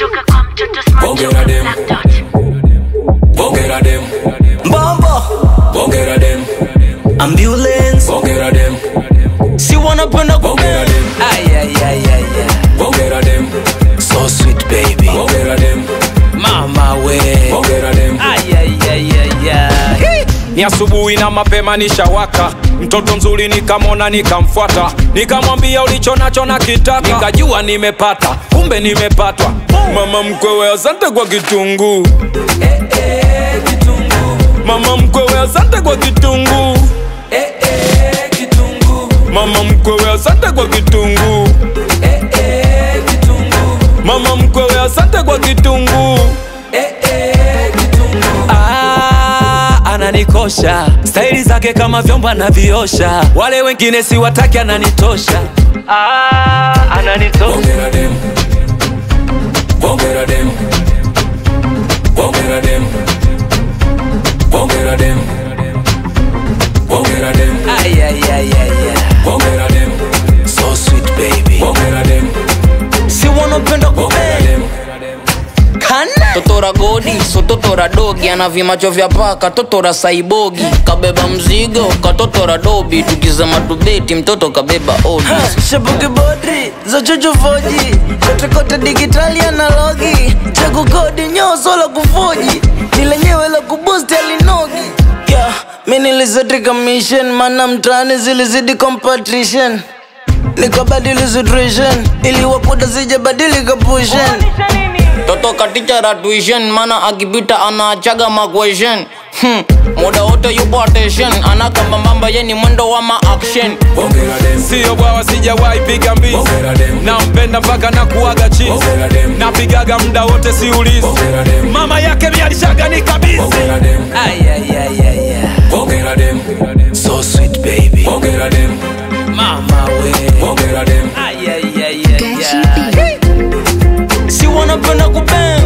kutoka kwa mtoto smart Bongera dem. Black Dot. Bongera dem, Bombo bongera dem, ambulance bongera dem, si wanapenda bongera dem, ayayayaya bongera dem, so sweet baby bongera dem, mama we bongera dem. ayayayaya ni asubuhi na mapema nishawaka mtoto mzuri nikamwona nikamfuata nikamwambia ulicho nacho na kitaka nikajua nimepata kumbe nimepatwa mama mkwewe asante kwa kitunguu mama mkwewe asante kwa kitunguu mama mkwewe asante kwa kitunguu mama mkwewe asante kwa kitunguu Ah, ananikosha staili zake kama vyombo anaviosha wale wengine siwataki ananitosha ah, ananitosha Bongera dem, bongera dem, bongera dem, bongera dem, bongera dem, ayayayaya bongera dem, so sweet baby bongera dem, si wanapenda bongera kupenda dem. kana totora godi so totora dogi ana vimacho vya paka totora saibogi kabeba mzigo katotora dobi tukizama tubeti mtoto kabeba odi shabuki bodri za chuchufoji kotekote digitali analogi chakukodi nyoso la kufoji ni lenyewe la kubusti alinogi yeah, mi nilizetika mission mana mtaani zilizidi competition nikabadili situation ili wakuda sijabadilika pushen toto katichara tuition mana akipita anaachaga maquestion hmm. muda wote yupo attention anakambambamba ye ni mwendo wa maaction Bongera dem, siyo bwawa sijawahi piga mbizi bongera dem, nampenda mpaka na kuaga chizi bongera dem, napigaga muda wote siulizi bongera dem, mama yake mialishaga ni kabisi bongera dem, ayayayaya bongera dem, so sweet baby bongera dem, mama we bongera dem. ayayayaya si wanapenda kupenda